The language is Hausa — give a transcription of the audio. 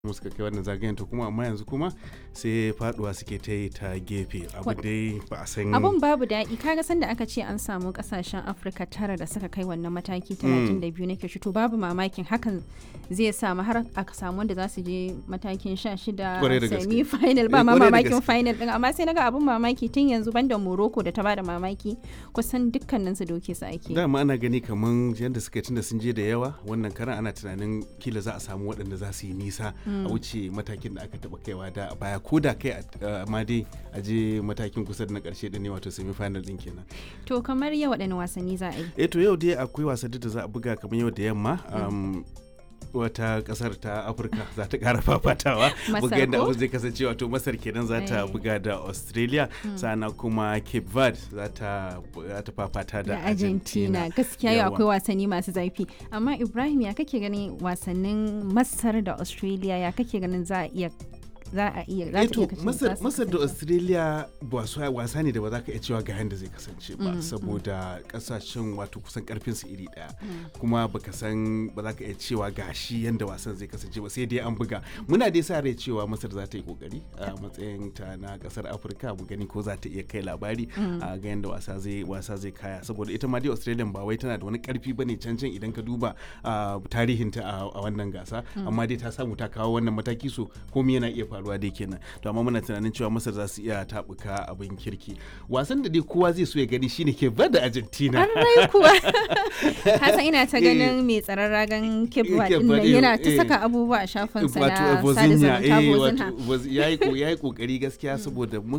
mu suka kai wannan zagayen to kuma amma yanzu kuma sai faduwa suke ta yi ta gefe abu dai ba a san abun babu daɗi kaga sanda aka ce an samu kasashen afirka tara da suka kai wannan mataki 32 nake shi to babu mamakin hakan zai samu har aka samu wanda za su je matakin 16 Kwarai da gaske. semi final ba Eh, ma kwarai da mamakin gaske. final din amma sai naga abun mamaki tun yanzu banda morocco da ta bada mamaki kusan dukkanin su doke su ake dama ana gani kaman yadda suka tunda sun je da yawa wannan karan ana tunanin kila za a samu waɗanda za su yi nisa a wuce matakin da aka taɓa kaiwa da a baya ko da kai a- amma dai a je matakin kusa da na ƙarshe da ne wato semi final din kenan to kamar yau waɗanne wasanni za a yi eh to yau dai akwai wasanni da za a buga kamar yau da yamma um, wata kasar ta afirka za ta kara fafatawa Masar buga yadda ko? abu zai kasance wato masar kenan za ta Eh. buga da australia sana kuma cape verde za ta za ta fafata da da argentina gaskiya yau Yawa. akwai wasanni masu zafi amma ibrahim ya kake ganin wasannin masar da australia ya kake ganin za a iya za a iya za Eh ta to iya kasance- masar, za su masar da kasance? australia wasa, wasa ne da ba za ka iya cewa ga yadda zai kasance ba saboda kasashen wato kusan karfin su iri daya kuma baka san ba za ka iya cewa ga shi yadda wasan zai kasance ba sai dai an buga muna dai sa rai cewa masar za ta yi kokari a matsayin ta na kasar afirka mu gani ko za ta iya kai labari a ga yadda wasa zai wasa zai kaya saboda ita ma dai australia ba wai tana da wani karfi bane can can idan ka duba a tarihinta a a wannan gasa amma dai ta samu ta kawo wannan mataki so komai yana iya faruwa dai kenan to amma muna tunanin cewa masar za su iya tabuka abin kirki wasan da dai kowa zai so ya gani shine ke da argentina an rai kuwa hasan ina ta Eh. ganin mai tsaron ragan Cape kebwa Verde, din nan eh, yana ta eh. saka abubuwa a shafinsa wato na sada Vozinha zumunta eh Vozinha. wato Voz- yayi ko yayi kokari gaskiya saboda